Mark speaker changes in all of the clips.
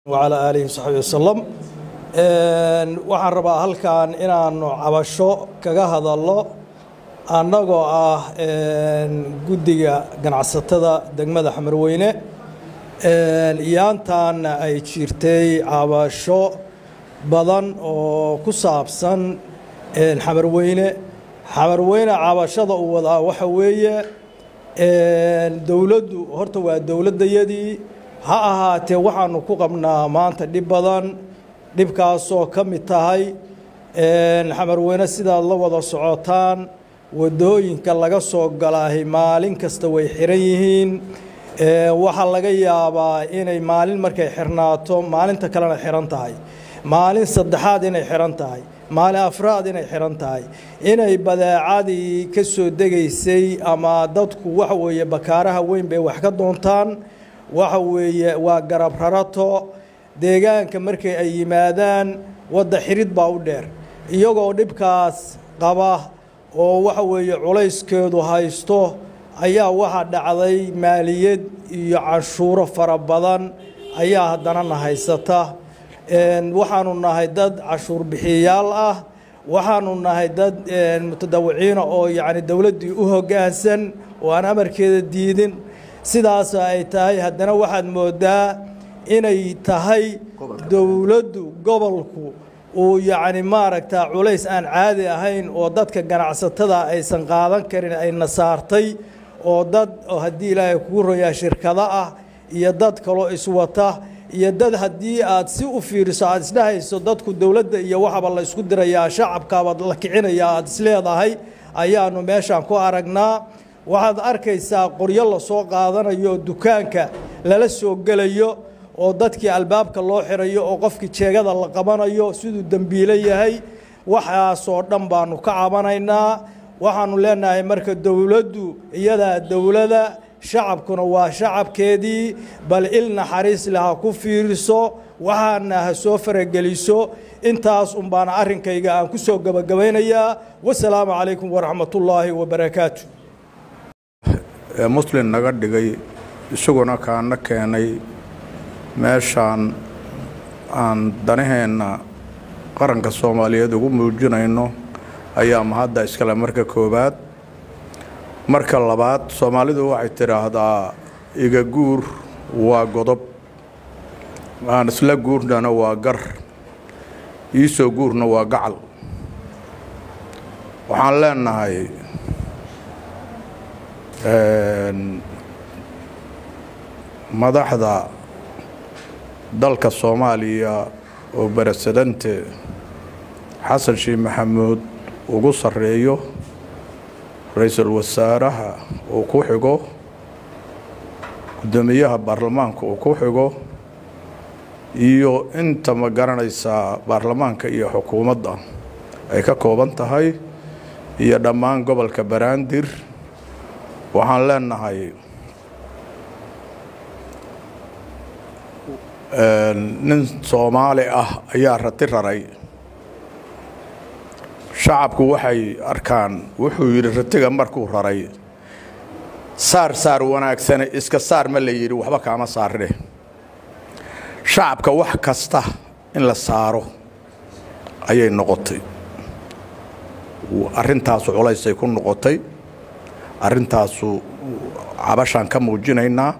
Speaker 1: wacalaa aalihi wasaxbi wasalam waxaan rabaa halkan inaanu cabasho kaga hadallo annagoo ah guddiga ganacsatada degmada xamarweyne iyaantaana ay jirtay cabasho badan oo ku saabsan xamarweyne xamarweyne cabashada uu wadaa waxa weeye dowladdu horta waa dowladdayadii ha ahaatee waxaanu ku qabnaa maanta dhib badan dhibkaasoo ka mid tahay xamarweyne sidaad la wada socotaan waddooyinka laga soo galaahay maalin kasta way xiran yihiin waxaa laga yaabaa inay maalin markay xirnaato maalinta kalena xiran tahay maalin saddexaad inay xiran tahay maalin afraad inay xiran tahay inay badeecadii ka soo degaysay ama dadku waxa weeye bakaaraha weyn bay wax ka doontaan waxa weeye waa garab rarato deegaanka markay ay yimaadaan wadda xirid baa u dheer iyagoo dhibkaas qaba oo waxa weeye culayskeedu haysto ayaa waxaa dhacday maaliyad iyo canshuuro fara badan ayaa haddana na haysata waxaanu nahay dad cashuur bixiyayaal ah waxaanu nahay dad mutadawiciina oo yacni dowladdii u hoggaansan oo aan amarkeeda diidin sidaas ay tahay haddana waxaad moodaa inay tahay dowladdu gobolku uu yacni maaragta culays aan caadi ahayn oo dadka ganacsatada aysan qaadan karin ayna saartay oo dad oo haddii ilaahay kugu royaa shirkado ah iyo dad kaloo iswata iyo dad haddii aad si u fiiriso aad isdhahayso dadku dowladda iyo waxaba la isku dirayaa shacabkaabaad la kicinayaa aad isleedahay ayaanu meeshaan ku aragnaa waxaad arkaysaa qoryo lasoo qaadanayo oo dukaanka lala soo gelayo oo dadkii albaabka loo xirayo oo qofkii jeegada la qabanayo siduu dembiilo yahay waxaasoo dhan baanu ka cabanaynaa waxaanu leenahay marka dowladdu iyadaa dowlada shacabkuna waa shacabkeedii bal il naxariis leh ha ku fiiriso waxaana ha soo farageliso intaas un baana arrinkayga aan ku soo gebagabaynayaa wasalaamu calaykum waraxmatullaahi wabarakaatu
Speaker 2: muslin naga dhigay isaguna kaana keenay meeshaan aan danaheenna qaranka soomaaliyeed ugu muujinayno ayaa mahadda iskale marka koowaad marka labaad soomaalidu waxay tidhaahdaa iga guur waa godob aan isla guurnana waa gar iisoo guurna waa gacal waxaan leenahay madaxda dalka soomaaliya oo barasadante xasan sheekh maxamuud ugu sarreeyo ra-iisul wasaaraha uu ku xigo guddoomiyaha baarlamaanka uu ku xigo iyo inta ma garanaysaa baarlamaanka iyo xukuumadda ay ka kooban tahay iyo dhammaan gobolka baraandir waxaan leenahay nin soomaali ah ayaa rati raray shacabku waxay arkaan wuxuu yidhi ratiga markuu raray saar saar wanaagsane iska saar ma la yidhi waxba kaama saarne shacabka wax kasta in la saaro ayay noqotay arrintaasu culaysay ku noqotay arrintaasu cabashaan ka muujinaynaa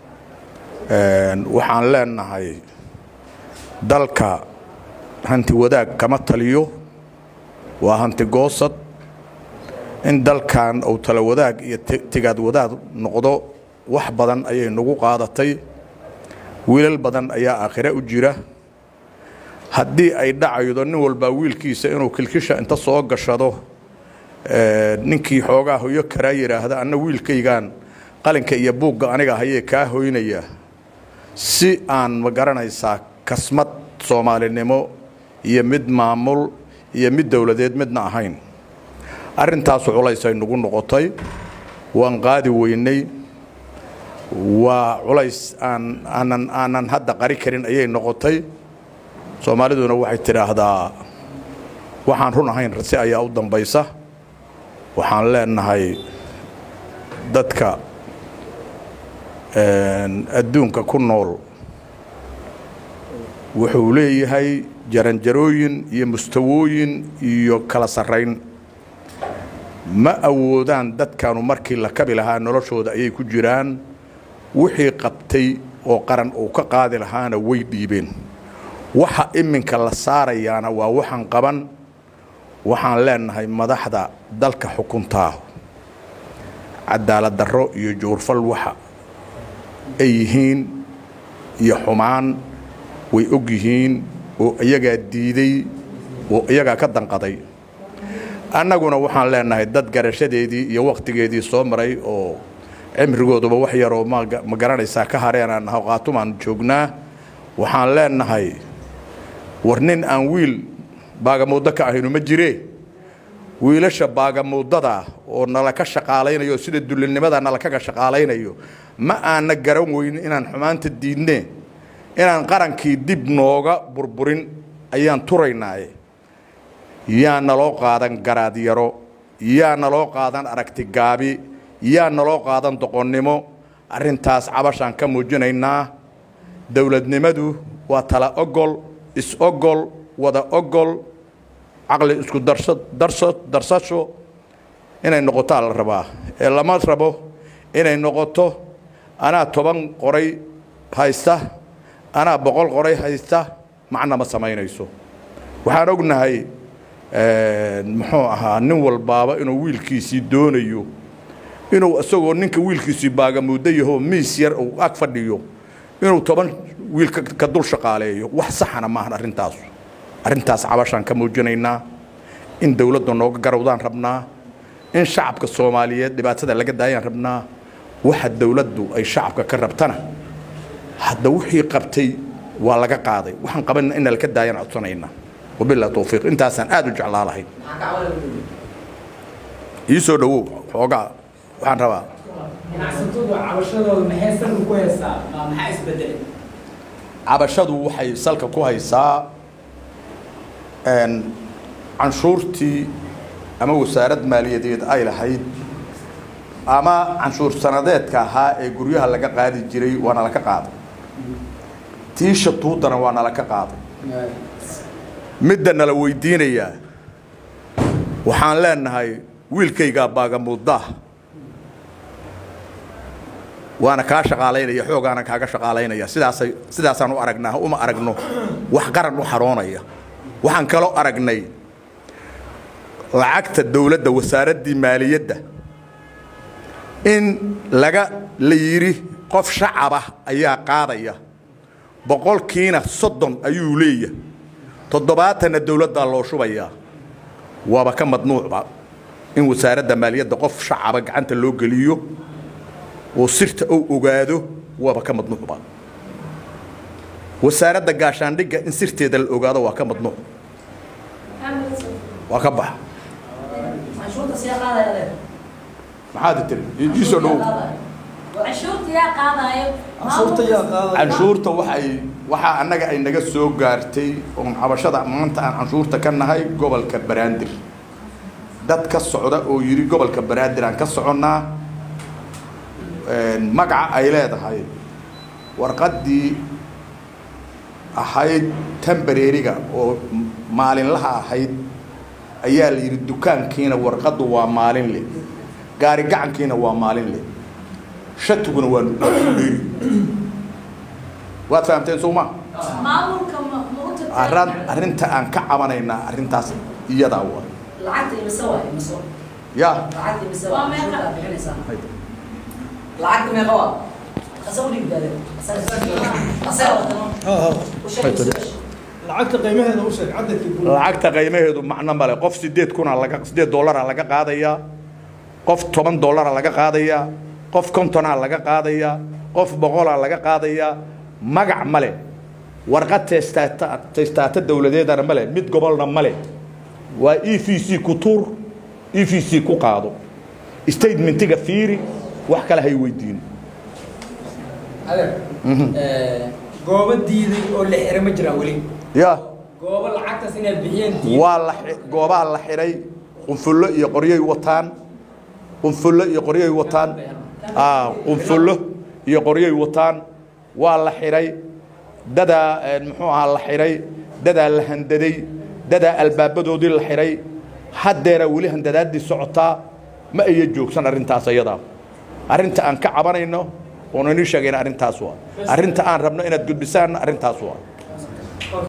Speaker 2: waxaan leenahay dalka hanti wadaag kama taliyo waa hanti goosad in dalkan uu tala wadaag iyo tigaad wadaad noqdo wax badan ayay nagu qaadatay wiilal badan ayaa aakhire u jira haddii ay dhacaydo nin walbaa wiilkiisa inuu kilkisha inta soo gashado ninkii xoogaa hoyo karaa yidhaahda anna wiilkaygaan qalinka iyo buugga aniga hayee kaa hoynaya si aan ma garanaysaa kasmad soomaalinimo iyo mid maamul iyo mid dowladeed midna ahayn arrintaasu culaysay nagu noqotay waan qaadi weynay waa culays aan aanan aanan hadda qari karin ayay noqotay soomaaliduna waxay tidhaahdaa waxaan run ahayn rasi ayaa u dambaysa waxaan leenahay dadka adduunka ku nool wuxuu leeyahay jaranjarooyin iyo mustawooyin iyo kala sarrayn ma awoodaan dadkanu markii la kabi lahaa noloshooda ayay ku jiraan wixii qabtay oo qaran uu ka qaadi lahaana way dhiibeen waxa iminka la saarayaana waa waxaan qaban waxaan leenahay madaxda dalka xukuntaa cadaalad darro iyo juurfal waxa ay yihiin iyo xumaan way og yihiin oo iyagaa diiday oo iyagaa ka danqaday annaguna waxaan leenahay dad garashadeedii iyo wakhtigeedii soo maray oo cimrigooduba wax yaroo ma garanaysaa ka hareenaan hawqaatumaan joognaa waxaan leenahay war nin aan wiil baagamuuddo ka ahaynu ma jiree wiilasha baagamuuddada oo nala ka shaqaalaynayo sida dullinimada nala kaga shaqaalaynayo ma aana garan weyn inaan xumaanta diidne inaan qarankii dib nooga burburin ayaan turaynaaye yaa naloo qaadan garaadyaro yaa naloo qaadan aragti gaabi yaa naloo qaadan doqonnimo arrintaas cabashaan ka muujinaynaa dowladnimadu waa tala ogol is-ogol wada ogol caqli isku darso darsasho inay noqotaa la rabaa ee lama rabo inay noqoto anaa toban qoray haysta anaa boqol qoray haysta macna ma samaynayso waxaan ognahay muxuu ahaa nin walbaaba inuu wiilkiisii doonayo inuu isagoo ninka wiilkiisii baagamuuddo yahoo miis yar uu ag fadhiyo inuu toban wiil ka dul shaqaaleeyo wax saxana maahan arrintaas arrintaas cabashaan ka muujinaynaa in dowladda nooga garawdaan rabnaa in shacabka soomaaliyeed dhibaatada laga daayaan rabnaa waxa dowladdu ay shacabka ka rabtana hadda wixii qabtay waa laga qaaday waxaan qabanna ina laka daayaan codsanaynaa wabilah towfiiq intaasaan aad u jeclaa lahayd ii soo dhowow xoogaa waxaan rabaa
Speaker 3: ganacsatadu cabashadooda maxay salka ku haysaa maxaa isbedelay
Speaker 2: cabashadu waxay salka ku haysaa canshuurtii ama wasaarad maaliyadeed ay lahayd ama canshuur sanadeedka ahaa ee guryaha laga qaadi jiray waana laka qaaday tii shatuudana waa nalaka qaaday midda nala weydiinayaa waxaan leenahay wiilkaygaa baagamuuddaa waana kaa shaqaalaynaya xoogaana kaaga shaqaalaynaya sidaasay sidaasaan u aragnaa uma aragno wax qaran u xaroonaya waxaan kaloo aragnay lacagta dowladda wasaaraddii maaliyadda in laga la yidhi qof shacaba ayaa qaadaya boqolkiina soddon ayuu leeyahay toddobaatanna dowladdaa loo shubayaa waaba ka madnuucba in wasaaradda maaliyadda qof shacaba gacanta loo geliyo oo sirta ou ogaado waaba ka madnuucba wasaaradda gaashaandhigga in sirteeda la ogaado waa ka madnuuc waa ka baxa maxaad tiri ii soo dhowow canshuurta waxay waxaa annaga ay naga soo gaartay oon cabashada maanta aan canshuurta ka nahay gobolka banaadir dad ka socda oo yidhi gobolka banaadir aan ka soconnaa magaca ay leedahay warqaddii ahayd tambareeriga oo maalinlaha ahayd ayaa la yidhi dukaankiina warqaddu waa maalin leh gaari gacankiina waa maalin leh shatiguna waa dheeri waad fahamteen soo ma arran arrinta aan ka cabanaynaa arrintaas iyadaa waa
Speaker 4: lacagta imise waay imise
Speaker 2: ya
Speaker 4: lacagta imise
Speaker 3: Waa
Speaker 4: waa
Speaker 3: meeqa?
Speaker 4: canshuurta aad bixinaysaa lacagta meeqa waa asaga udhig baade asaga watano u sheeg su-aasha
Speaker 1: lacagta qiimaheeda u sheeg cadadkii guud
Speaker 2: lacagta qiimaheedu macno male qof sideed kuna laga sideed dollara laga qaadayaa qof toban dollara laga qaadayaa qof kontonaa laga qaadayaa qof boqolaa laga qaadayaa magac male warqad testaata testaata dowladeedana male mid gobolna male waa e v c ku tuur e v c ku qaado statementiga fiiri wax kale hay weydiin
Speaker 3: adeer goobo diiday oo la xira ma jiraan weli
Speaker 2: ya
Speaker 3: goobo lacagtaas inay bixiyeen diiday
Speaker 2: waa la xi- goobaha la xidhay qunfullo iyo qoryay wataan qunfullo iyo qoryay wataan ah, qunfullo iyo qoryay wataan waa la xidhay dadaa muxuu ahaa la xidhay dadaa la handaday dadaa albaabadoodii la xidhay haddeera weli handadaaddii socotaa ma aya joogsan arrintaas ayadaa arrinta aan ka cabanayno oonu inii sheegayna arrintaas waa arrinta aan rabno inaad gudbisaanna arrintaas waa